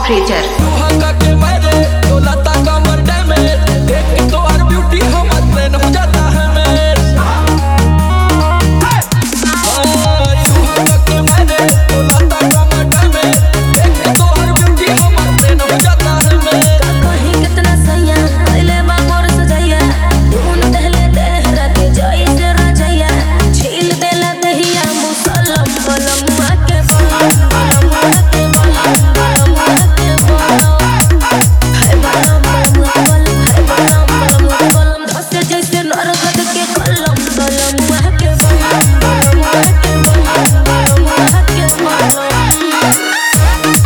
operator सुहागा के मेरे डोलाता कमर डैमेज देख के तो हर ब्यूटी हमर ट्रेन हो जाता है मेरे सुहागा के मेरे डोलाता कमर डैमेज देख के तो हर ब्यूटी हमर ट्रेन हो जाता है मेरे कहीं कितना सैया पहले बागोर सजैया धुन दहले देहरा के जई से रजैया छील देला दहिया मुसलम बलम के बलम बलम के बलम बलम के बलम है बलम बलम बलम है बलम बलम बलम धसे जैसे नरगद के कलम बलम के बलम बलम के बलम बलम के बलम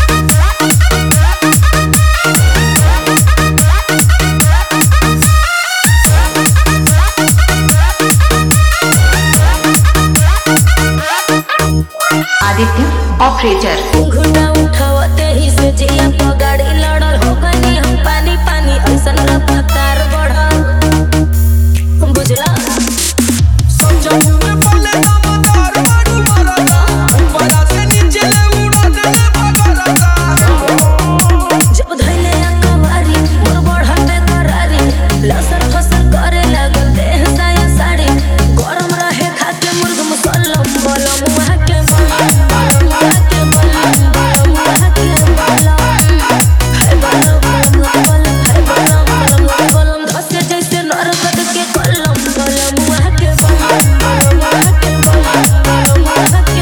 आदित्य ऑपरेटर घुटा उठावते ही से जिया प गाड़ी लड़ल हो गनी हम पानी पानी ऐसन रफ्तार बढ़ल बुझला सोचा में बोले दमदार मारू मरदा ऊपरा से नीचे ले उड़ा देले भगरदा जब धैले अकवारी मोर बढ़ल बेकरारी लसर फसर करे लागल देह साया साड़ी गरम रहे खाके मुर्ग मुसल्लम बलम वहाँ के बलम बलम वहाँ के बलम बलम वहाँ के बलम है बलम बलम बलम है बलम बलम बलम धसे जैसे नरगद के कलम बलम वहाँ के बलम बलम वहाँ के बलम बलम वहाँ के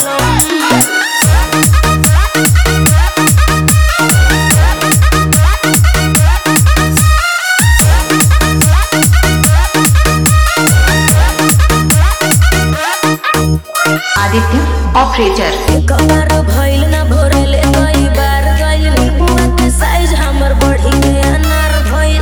बलम आदित्य ऑपरेटर कमर भइल ना भोरेले कई बार गइल बुआ के साइज हमर बढ़ी के अनार भइल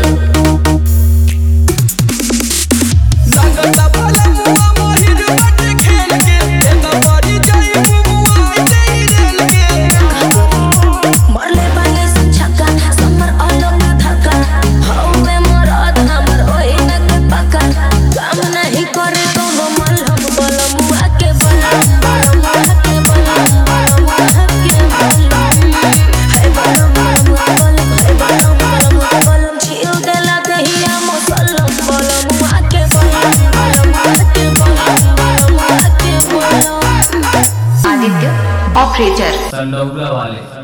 लागता भला मुआ मोहिर बाटे खेल के एता पड़ी जाई मुआ आई रेल के मरले बागे से छक्का समर अलग धक्का हौवे मरद हमर ओही न के पक्का काम नहीं करे कोनो मलहम बलम बुआ के बलम बलम बुआ के बलम बलम बुआ के बलम है बलम बलम बलम है बलम बलम बलम छील देला दहिया मुसल्लम बलम बुआ के बलम बलम बुआ के बलम बलम बुआ के बलम आदित्य ऑपरेटर संडौला वाले